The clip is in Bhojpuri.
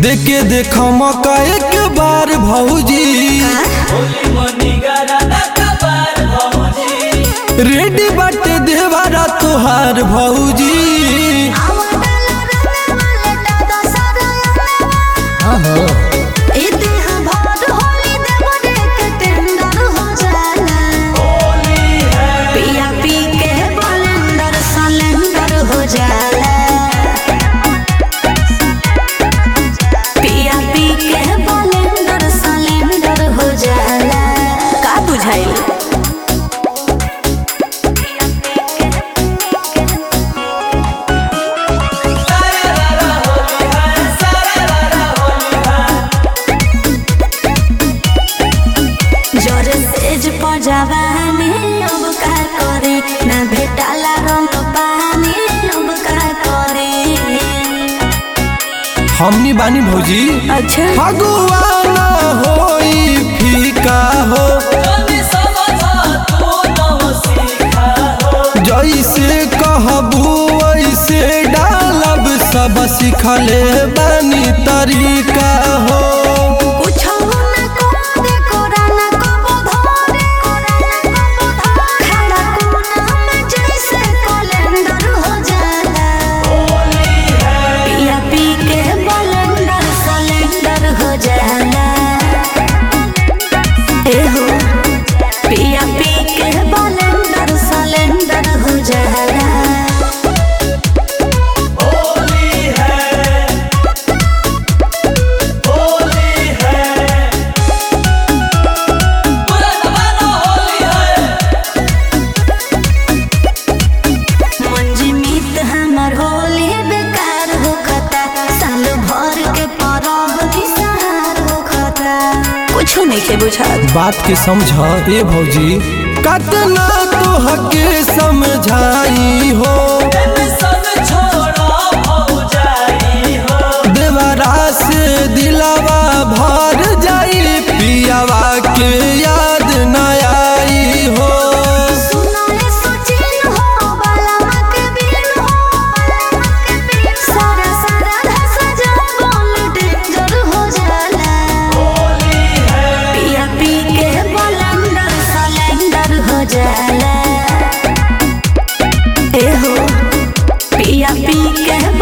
देखे देख मौका एक बार भौजी रेडी बाटे देवारा तोहार भौजी का बुझाइल जोर सेज पजावानी अब का करे ना भेटाला रंग पानी अब का करे हमनी बानी भौजी अच्छा फगुआना होई फीका हो जैसे कहबू वैसे डालब सब सिखले बानी तरीका हो कुछ ना करे कोरा ना कबो धरे खड़ा कोना में जैसे कैलेंडर हो जाला पिया पी के बलेंडर सिलेंडर हो जाला ए हो पिया पी के बलेंडर सिलेंडर हो जाला मंजमीत हमर होली बेकार होखता साल भर के परब निसार होखता कुछो नहीं के बुझात बात के समझ ए भौजी कतना तोहके समझाई हो देवरा से दिलावा भर जाई पियावा के याद न आई हो सुनाए सोचिन हो बाला के बिन हो सारा सारा धस जा बोल डेंजर हो जाला पिया पी के बलंदर सिलेंडर हो जाला ए हो पिया पी के